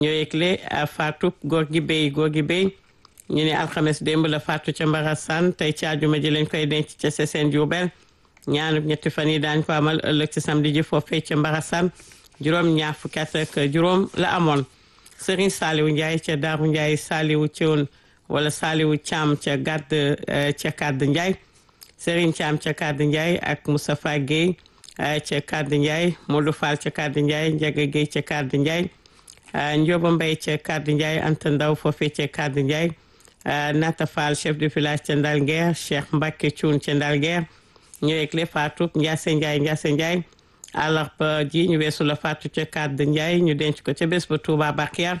ñoo yëgle faatu góor gi béy góor gi béy ñu ne alxames démb la faatu ca Mbarassane tey ci àjjuma ji lañ koy denc ca Sessène Diourbel ñaanub ñetti fan yi daañ ko amal ëllëg ci samedi ji foofee ca Mbarassane juróom ñaar fukki at ak juróom la amoon Serigne Saliou Ndiaye ca Daaru Ndiaye Saliou Thion wala Saliou Thiam ca gàdd ca Kàdd Ndiaye Serigne Thiam ca Kàdd Ndiaye ak Moustapha Guèye ca Kàdd Ndiaye Modou Fall ca Kàdd Ndiaye Ndiaga Guèye ca Kàdd Ndiaye Ndioba Mbaye ca Kàdd Ndiaye Anta Ndaw foofee ca Kàdd Ndiaye Nata Fall chef de village ca Ndalguer Cheikh Mbacke Thioune ca Ndalguer ñëweeg le faatu Ndiasse Ndiaye Ndiasse Ndiaye àllarba ji ñu weesu la faatu ca Kàdd Ndiaye ñu denc ko ca bés ba Touba Bakhia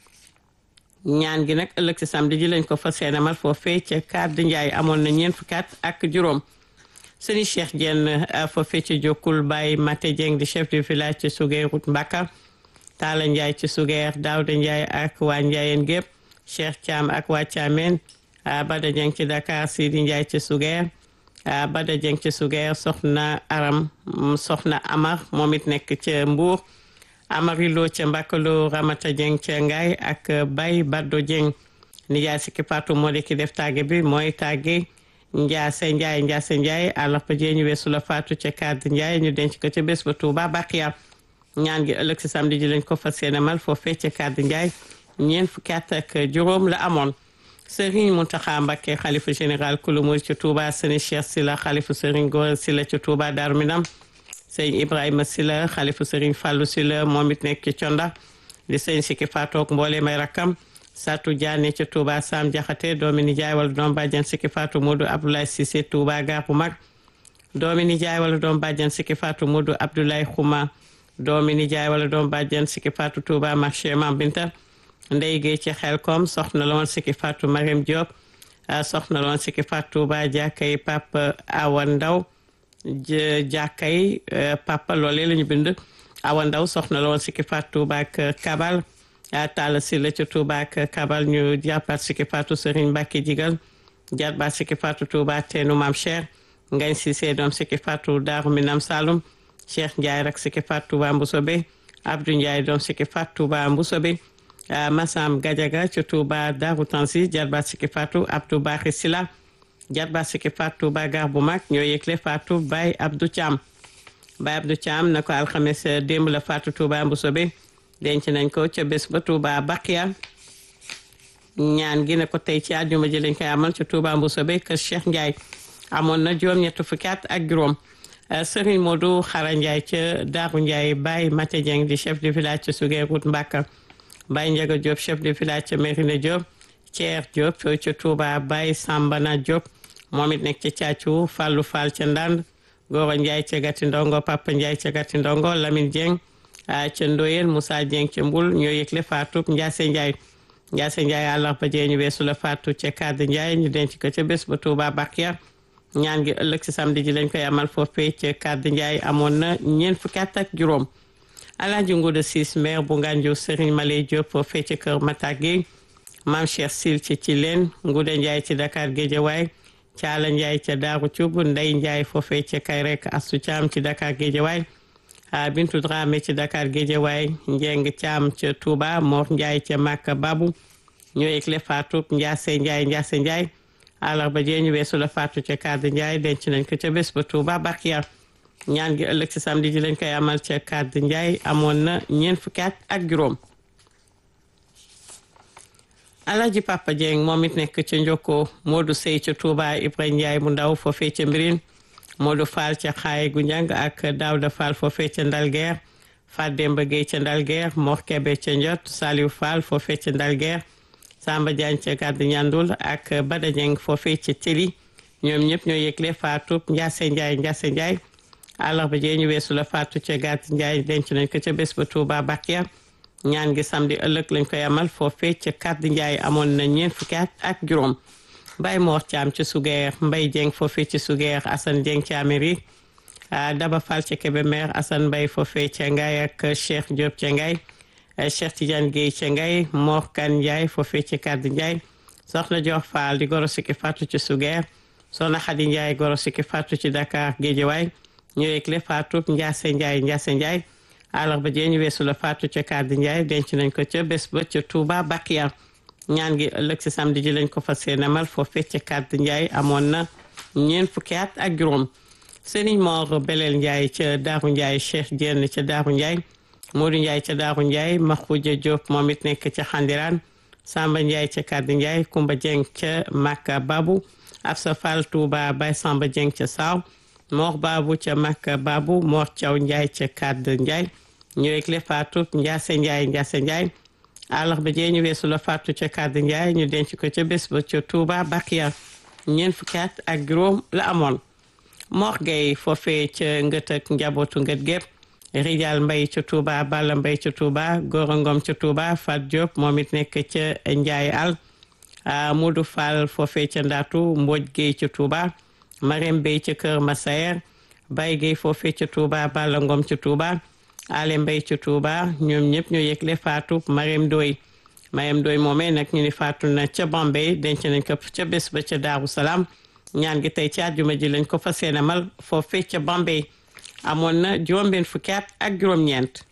ñaan gi nag ëllëg si samedi ji lañ ko fas yéene amal foofee ca Kàdd Ndiaye amoon na ñeent fukki at ak juróom sëriñ Cheikh Diène foofee ca Jokkul Baye Maté Dieng di chef de village ci Sugeer Route Mbaka Talla Ndiaye ci Sugeer Daouda Ndiaye ak waa Ndiayeen gépp Cheikh Thiam ak waa Thiamène Bada Dieng ci Dakar Sidi Ndiaye ci Sugeer Bada Dieng ci Sugeer soxna Aram soxna Amar moom it nekk ca Mbour Amari Lo ca Mbakalo Ramata Dieng ca Ngaay ak Bay Baddo Dieng nijaay sikki Fatou moo di ki def tàgge bi mooy tàgge Njaase Njaay Njaase Njaay àllarba jee ñu weesu la Fatou ca Kàdd Njaay ñu denc ko ca bés ba Touba Bakhia ñaan gi ëllëg si samedi ji lañ ko fas yéene mal foofee ca Kàdd Njaay ñeent fukki at ak juróom la amoon Serigne Mountakha Mbacké xalifa général kulu murid ci Touba Serigne Cheikh Sila xalifa Serigne Gora Sila ci Touba Darou Minam Serigne Ibrahima Sila xalifa Serigne Fallou Sila moom it nekk ci Conda di Serigne Sikki Fatou mboole may rakkam Satou Diané ci Touba Sam Diakhaté doomi nijaay wala doom bàjjan Sikki Fatou Modou Abdoulaye Cissé Touba Gare bu mag doomi nijaay wala doom bàjjan Sikki Fatou Modou Abdoulaye Khouma doomi nijaay wala doom bàjjan Sikki Fatou Touba marché Mam Binta ndey géey ci xel kom soxna la woon sikki Fatou Mariam Diop soxna la woon sikki Fatou Touba jàkkay Papa Awa Ndaw jàkkay Papa loolee la ñu bind Awa Ndaw soxna la woon sikki Fatou Touba ak Kabal Talla si la ci Touba ak Kabal ñu jàppaat sikki Fatou Serigne Mbacke Jigal jàppaat sikki Fatou Touba teenu Maam Cheikh Ngañ Cissé doom sikki Fatou Daaru Minam Saloum Cheikh Ndiaye rak sikki Fatou Touba Mbusobe Abdou Ndiaye doom sikki Fatou Touba Mbusobe Massam Gadiaga ci Touba Darou Tansi jarbaat sikki Fatou Abdou Bakhi Sila jarbaat sikki Fatou Touba gar bu mag ñoo yëgle Fatou Baye Abdou Thiam Baye Abdou Thiam na ko alxames démb la Fatou Touba Mbusobe denc nañ ko ca bés ba Touba Bakhia ñaan gi ne ko tey ci àjjuma ji lañ koy amal ci Touba Mbusobe kër Cheikh Ndiaye amoon na juróom-ñett fukki at ak juróom Serigne Modou Xara Ndiaye ca Darou Ndiaye Baye Maté Dieng di chef de village ci Sugeer Route Mbaka Baye Ndiaga Diop chef de village ca Mérina Diop Thier Diop ca Touba Baye Sambana Diop moom it nekk ca Thiathiou Fallou Fall ca Ndand Gora Ndiaye ca Gati Ndongo Papa Ndiaye ca Gati Ndongo Lamine Dieng ca Ndoyen Moussa Dieng ca Mbul ñoo yëgle Fatou Ndiasse Ndiaye Ndiasse Ndiaye àllarba jee ñu weesu la Fatou ca Kàdd Ndiaye ñu denc ko ca bés ba Touba Bakhia ñaan gi ëllëg si samedi ji lañ koy amal foofee ca Kàdd Ndiaye amoon na ñeent fukki at ak juróom Alaaji Nguuda Siis maire bu Ngànju Serigne Maley Diop foofee ca Kër Matak gi Maam Cheikh Sil ci ci leen Nguuda Ndiaye ci Dakar Géejawaay Caala Ndiaye ca Daaru Cub Ndey Ndiaye foofee ca Kayrek Astu Caam ci Dakar Géejawaay Bintu Dramé ci Dakar Géejawaay Njeng Caam ca Touba Mor Ndiaye ca Màkka Babu ñoo yëgle Fatou Ndiasse Ndiaye Ndiasse Ndiaye àllarba jee ñu weesu la Fatou ca Kàdd Ndiaye denc nañ ko ca bés ba Touba Bakhia ñaan gi ëllëg ci samedi ji lañ koy amal ca Kàdd Ndiaye amoon na ñeent fukki at ak juróom Alaaji Papa Dieng moom it nekk ca Njokko Modou Sey ca Touba Ibrahima Ndiaye mu ndaw foofee ca Mbirin Modou Fall ca Xaay gu njàng ak Daouda Fall foofee ca Ndalguer Fat Demba Gueye ca Ndalguer Mor Kebe ca Njot Saliou Fall foofee ca Ndalguer Samba Diagne ca Gàdd Ñandul ak Bada Dieng foofee ca Teli ñoom ñëpp ñoo yëgle Fatou Ndiasse Ndiaye Ndiasse Ndiaye àllarba jee ñu weesu la Fatou ca Gàdd Ndiaye denc nañ ko ca bés ba Touba Bakhia ñaan gi samedi ëllëg lañ koy amal foofee ca Gàdd Ndiaye amoon na ñeent fukki at ak juróom Baye Mor Thiam ci Sugeer Mbaye Dieng foofee ci Sugeer Assane Dieng ci Amérique Daba Fall ca Kébémer Assane Mbaye foofee ca Ngaye ak Cheikh Diop ca Ngaye Cheikh Tidiane Guèye ca Ngaye Mor Kan Ndiaye foofee ca Gàdd Ndiaye soxna Dior Fall di goro sikki Fatou ci Sugeer soxna Khady Ndiaye goro sikki Fatou ci Dakar Guédiawaye ñu yëgle Fatou Ndiasse Ndiaye Ndiasse Ndiaye àllarba jee ñu weesu la faatu ca Kàddu Njaay denc nañ ko ca bés ba ca Touba Bakiya ñaan gi ëllëg si samedi ji lañ ko fas yéene amal foofee ca Kàddu Njaay amoon na ñeent fukki at ak juróom Serigne Mor Belel Ndiaye ca Daaru Ndiaye Cheikh Diène ca Daaru Ndiaye Modou Ndiaye ca Daaru Ndiaye Makhoudia Diop moom it nekk ca Xandiraan Samba Ndiaye ca Kàddu Ndiaye Kumba Dieng ca Makka Babu Absa Fall Touba Baye Samba Dieng ca Saaw Mor Babu ca Makka Babu Mor Thiaw Ndiaye ca Kàddu Ndiaye ñëweg le faatu Ndiase Ndiaye Ndiase Ndiaye àllarba jee ñu weesu la faatu ca Kàddu Ndiaye ñu denc ko ca bés ba ca Touba Bakiya ñeent fukki at ak juróom la amoon Mor Gueye foofee ca ngët ak njabootu ngët gépp Rijal Mbay ca Touba Balla Mbay ca Touba Gora Ngom ca Touba Fat Diop moom it nekk ca Njaay Al Modou Fall foofee ca Ndaatu Mbodj Gueye ca Touba Marème Bey ca Kër Masayer Baye Gueye foofee ca Touba Balla Ngom ca Touba Ale Mbay ca Touba ñoom ñëpp ñoo yëgle faatu Marème Doy Marème Doy moomee nag ñu ni faatu na ca Bombay denc nañ ko ca bés ba ca Daaru Salaam ñaan gi tey ci àjjuma ji lañ ko fas yéene amal foofee ca Bombay amoon na juróom-benn fukki at ak juróom-ñeent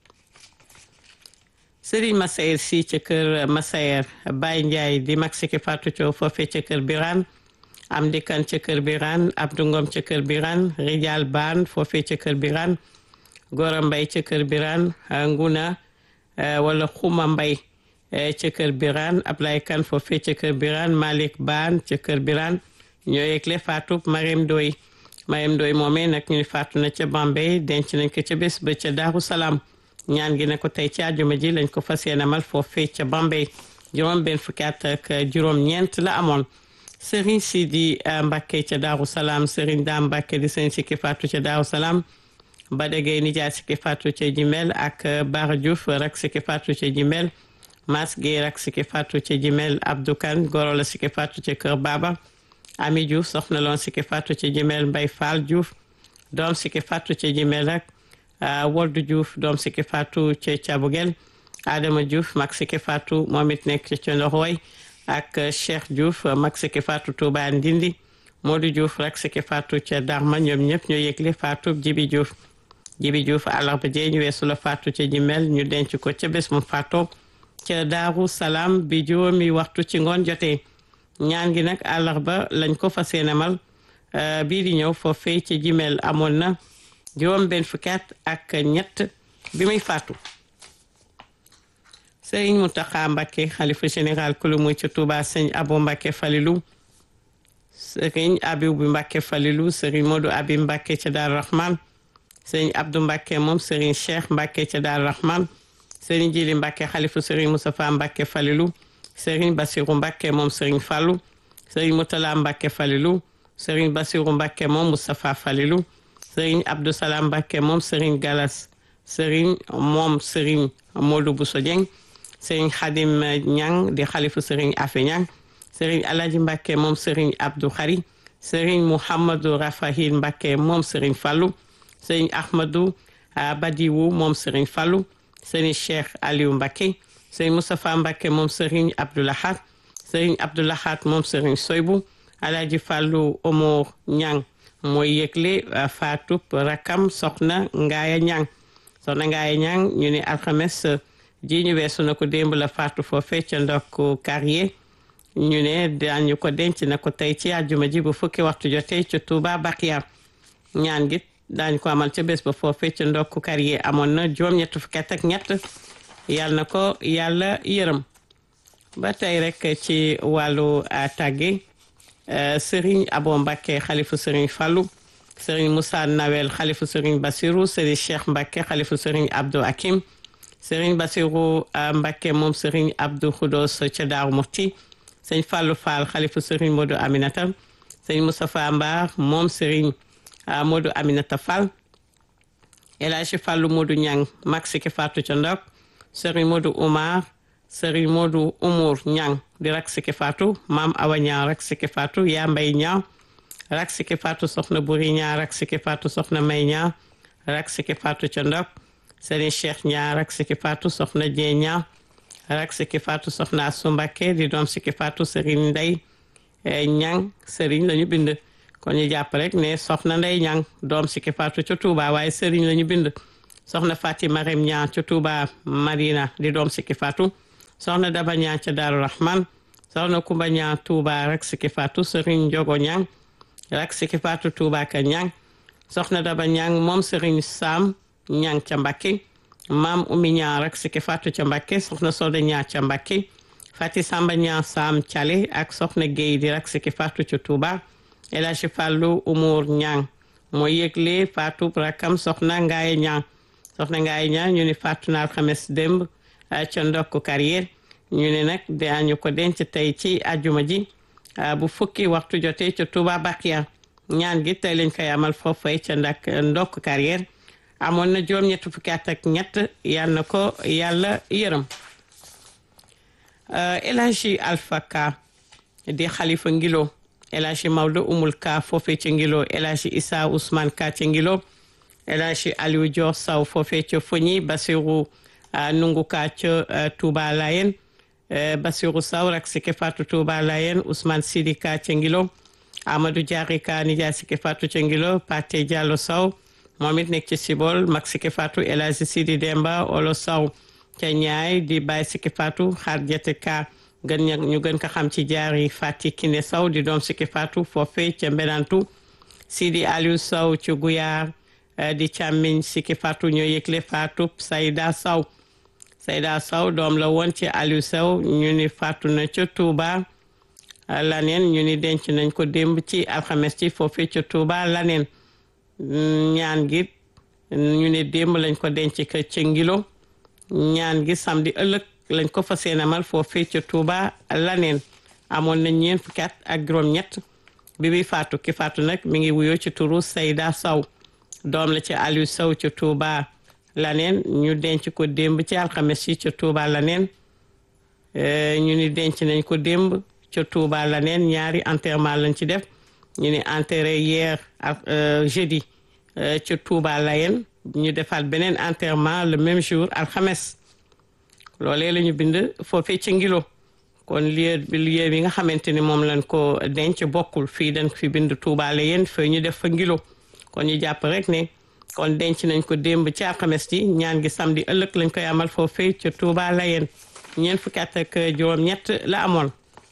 Serigne Massayer si ca kër Massayer Baye Ndiaye di mag siki Fatou Thiaw foofee ca kër Birane Amdi Kan ca kër Birane Abdou Ngom ca kër Birane Rijal Baan foofee ca kër Birane Gora Mbay ca kër Birane Nguna wala Xuma Mbay ca kër Birane Ablaye Kan foofee ca kër Birane Malick Baan ca kër Birane ñoo yegle Fatou Marème Doy Marème Doy moomee nag ñu faatu na ca Bambey denc nañ ko ca bés ba ca Daaru Salaam ñaan gi ne ko tey ci àjjuma ji lañ ko fas yéene amal foofee ca Bambey juróom benn fukki at ak juróom-ñeent la amoon Serigne Sidi Mbacke ca Daaru Salaam Serigne Dame Mbacke di sëñ sikki faatu ca Daaru Salaam Badegay nijaay sikki faatu ca Jimel ak Bara Diouf rak sikki faatu ca Jimel Mas Gueye rak sikki faatu ca Jimel Abdou Kane goro la sikki faatu ca Kër Baba Ami Diouf soxna loon sikki faatu ca Jimel Mbay Fall Diouf doom sikki faatu ca Jimel ak Woldu Diouf doom sikki faatu ca Cabugel Adama Diouf mag sikki faatu moom it nekk ca Ndoxooy ak Cheikh Diouf mag sikki faatu Touba Ndindi Modou Diouf rak sikki faatu ca Darma ñoom ñëpp ñoo yëgle faatu Jibi Diouf Jibi Diouf àllarba jee ñu weesu la faatu ca Jimel ñu denc ko ca bés mu faatoo ca Daaru Salaam bi juróomi waxtu ci ngoon jotee ñaan gi nag àllarba lañ ko fas yéenemal bii di ñëw foofee ci jimeel amoon na juróom benn fukki at ak ñett bi muy faatu sëriñ Mountakha Mbacké xalifa général kulu muy ca Touba sëñ Abo Mbacké Falilou sëriñ Abibu bi Mbacké Falilou sëriñ Modou Abi Mbacké ca Daaru Rahman sëriñ Abdou Mbacké moom sëriñ Cheikh Mbacké ca Daaru Rahman sëriñ Jili Mbacké xalifa sëriñ Moustapha Mbacké Falilou sëriñ Bassirou Mbacké moom sëriñ Fallou sëriñ Moutala Mbacké Falilou sëriñ Bassirou Mbacké moom Moustapha Falilou sëriñ Abdou Salam Mbacké moom sëriñ Galas sëriñ moom sëriñ Modou Bousso Dieng sëriñ Khadim Niang di xalifu sëriñ Afe Niang sëriñ Alaji Mbacké moom sëriñ Abdou Khari sëriñ Mouhamadou Rafahil Mbacké moom sëriñ Fallou sëriñ Ahmadou Badiwu moom sëriñ Fallou sëriñ Cheikh Aliou Mbacké sëriñ Moustapha Mbacké moom sëriñ Abdoulahat sëriñ Abdoulahat moom sëriñ Soybu Alaaji Fàllu Omar Ñang mooy yëgle faatub rakam soxna Ngaaya Ñang soxna Ngaaya Ñang ñu ne alxames ji ñu weesu na ko démb la faatu foofee ca ndokk carrier ñu ne daañu ko denc na ko tey ci àjjuma ji bu fukki waxtu jotee ca Touba Bakiya ñaan gi daañu ko amal ca bés ba foofee ca ndokk carrier amoon na juróom-ñett fukki at ak ñett yàlla na ko yàlla yërëm ba tey rek ci wàllu tàgge sëriñ abo mbàkke xalifu sëriñ fallu sëriñ moussa nawel xalifu sëriñ basiru sëriñ cheikh mbàkke xalifu sëriñ abdou hakim sëriñ basiru mbàkke moom sëriñ abdou xudos ca daaru muxti sëriñ fallu fall xalifu sëriñ modu aminata sëriñ moustapha mbaar moom sëriñ modu aminata fall elaaji fallu modu ñang mag siki faatu ca ndok sëriñ Modou Oumar sëriñ Modou Umour Ñang di rak siki faatu maam Awa Ñang rak siki faatu yaa mbay ñaaw rak siki faatu soxna buri ñaa rak siki faatu soxna may ñaa rak siki faatu ca ndok sëriñ Cheikh ñaa rak siki faatu soxna jee ñaa rak siki faatu soxna Asu Mbakke di doom siki faatu sëriñ Ndey Ñang sëriñ lañu bind kon ñu jàpp rek ne soxna Ndey Ñang doom siki faatu ca Tuuba waaye sëriñ lañu bind soxna Fati Marème Niang ca Touba Madina di doom sikki faatu soxna Daba Niang ca Daaru Rahman soxna Kumba Niang Touba rek sikki faatu Serigne Njogo Niang rek sikki faatu Touba ka Niang soxna Daba Niang moom Serigne Sam Niang ca Mbakke maam Oumy Niang rek sikki faatu ca Mbakke soxna Soda Niang ca Mbakke Fati Samba Niang Sam Thiale ak soxna Guèye di rek sikki faatu ca Touba El Hadji Fallou Umour Niang mooy yëgle faatu rakam soxna Ngaaye Niang soxna Ngaaye Niang ñu ni faatu na alxames démb ca ndokk carrière ñu ne nag daañu ko denc tey ci ajuma ji bu fukki waxtu jotee ca Touba Bakia ñaan gi tey lañ koy amal foofay ca ndak ndokk carrière amoon na juróom ñett fukki at ak ñett yal na ko yàlla yërëm El Hadji Alpha Ka di xalifa ngilo El Hadji Maodo Umul Ka foofee ca ngilo El Hadji Issa Ousmane Ka ca ngilo El Hadji Aliou Dior Saw foofee ca Fogni Basirou Nungu Ka ca Touba Layen Basirou Saw rak sike fatu Touba Layen Ousmane Sidi Ka ca ngilo Amadou Diary Ka nijaay sike fatu ca ngilo Pate Diallo Saw moom it nekk ci Sibol mag sike fatu El Hadji Sidi Demba Olo Saw ca ñaay di bàyyi sikki faatu xaar jete ka gën ña ñu gën ko xam ci jaari fati kine saw di doom sikki faatu foofe ca mbenantu sidi aliou saw ci guyaar di càmmiñ sikki faatu ñoo yëgle faatu sayda saw sayda saw doom la woon ci aliou saw ñu ni faatu na ca tuuba laneen ñu ni denc nañ ko démb ci alxames ci foofe ca tuuba laneen ñaan gi ñu ni démb lañ ko denc ka ca ngilo ñaan gi samedi ëllëg lañ ko fas yéene amal foofee ca Touba laneen amoon na ñeent fukki at ak juróom-ñett bi bi faatu ki faatu nag mi ngi wuyoo ci turu Sayda Saw doom la ci Aliou Saw ca Touba laneen ñu denc ko démb ci alxames yi ca Touba laneen ñu ni denc nañ ko démb ca Touba laneen ñaari enterrement lañ ci def ñu ni enterré hier ak jeudi ca Touba Layeen ñu defaat beneen enterrement le même jour alxames loolee la ñu bind foofee ci ngilo kon lieu bi lieu bi nga xamante ni moom lañ ko denc bokkul fii dañ fi bind Touba Layeen fee ñu def fa ngilo kon ñu jàpp rek ne kon denc nañ ko démb ci alxames ji ñaan gi samedi ëllëg lañ koy amal foofee ca Touba Layeen ñeent fukki at ak juróom-ñett la amoon.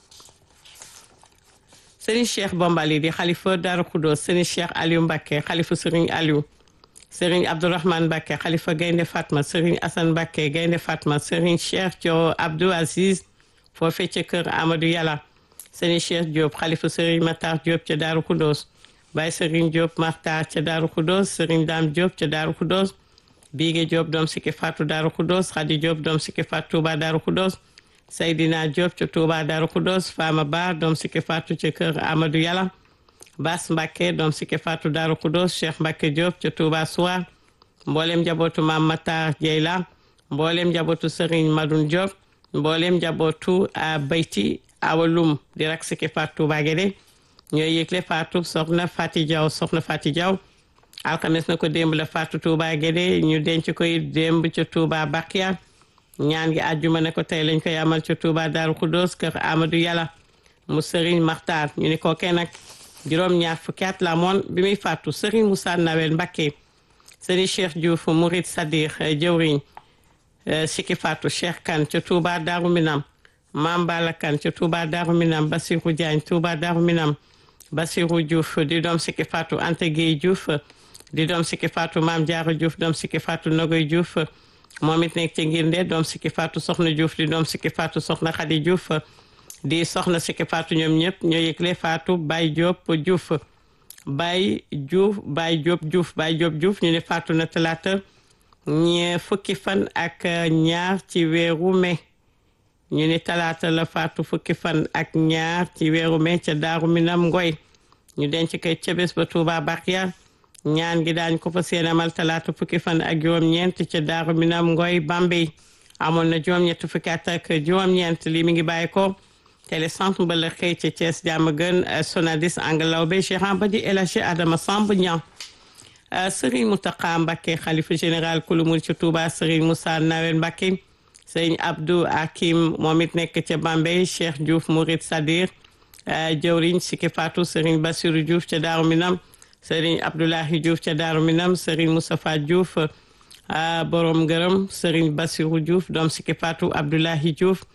Serigne Cheikh Bombali di xalifa Darou Khoudoss Serigne Cheikh Aliou Mbacké xalifa Serigne Aliou. Serigne Abdourahmane Mbacké xalifa Gaynde Fatma Serigne Assane Mbacké Gaynde Fatma Serigne Cheikh Dio Abdou Aziz foofee ca kër Amadou Yàlla Serigne Cheikh Diop xalifa Serigne Matar Diop ca Darou Khoudoss Baye Serigne Diop Matar ca Darou Khoudoss Serigne Dame Diop ca Darou Khoudoss Bigué Diop doom sikki Fatou Darou Khoudoss Khady Diop doom sikki Fatou Touba Darou Khoudoss Seydina Diop ca Touba Darou Khoudoss Fama Ba doom sikki Fatou ca kër Amadou Yàlla Bas Mbacke doom sikki Fatou Darou Khoudoss Cheikh Mbacke Diop ca Touba Soua mboolem njabootu Mam Matar Dieyla mboolem njabootu Serigne Madoun Diop mboolem njabootu a Bayti Awalum di rak sikki Fatou Touba Guédé ñooy yëgle Fatou soxna Fati Diaw soxna Fati Diaw alxames na ko démb la Fatou Touba Guédé ñu denc koy démb ca Touba Bakia ñaan gi àjjuma ne ko tey lañ koy amal ca Touba Darou Khoudoss kër Amadou Yàlla mu Serigne Makhtar ñu ni ko kenn nag juróom ñaar fukki at la moon bi muy fàttu Serigne Moussa Nawel Mbacké Serigne Cheikh Diouf Mourid Sadir jëwriñ Siki Fatou Cheikh Kane ca Touba Darou Minam Mam Bala Kane ca Touba Darou Minam Bassirou Diagne Touba Darou Minam Bassirou Diouf di doom Siki Fatou Anta Gueye Diouf di doom Siki Fatou Mam Diarra Diouf doom Siki Fatou Nogoy Diouf moom it nekk ci ngir nde doom Siki Fatou Soxna Diouf di doom Siki Fatou Soxna Khady Diouf di soxna Siki Fatou ñoom ñëpp ñoo yëgle Fatou Baye Diop Diouf Baye Diouf Baye Diop Diouf Baye Diop Diouf ñu ne Fatou na talaata ñe fukki fan ak ñaar ci weeru mai ñu ne talaata la Fatou fukki fan ak ñaar ci weeru mai ca Daaru Minam Ngoy ñu denc koy ca bés ba Touba Bakia ñaan gi daañ ko fa seen amal talaata fukki fan ak juróom-ñeent ca Daaru Minam Ngoy Bambey amoon na juróom-ñett fukki at ak juróom-ñeent lii mi ngi bàyyi ko télé centre mbala xëy ca Thiès jàmm gën Sonadis Angalaw be Cheikh Ambadi El Hadji Adama Samb Niang Serigne Mountakha Mbacké xalifa général kulumul ci Touba Serigne Moussa Nawel Mbacké Serigne Abdou Hakim moom it nekk ca Bambey Cheikh Diouf Mourid Sadir jëwriñ Siki Fatou Serigne Bassirou Diouf ca Daaru Minam Serigne Abdoulahi Diouf ca Daaru Minam Serigne Moustapha Diouf borom ngërëm Serigne Bassirou Diouf doom Siki Fatou Abdoulahi Diouf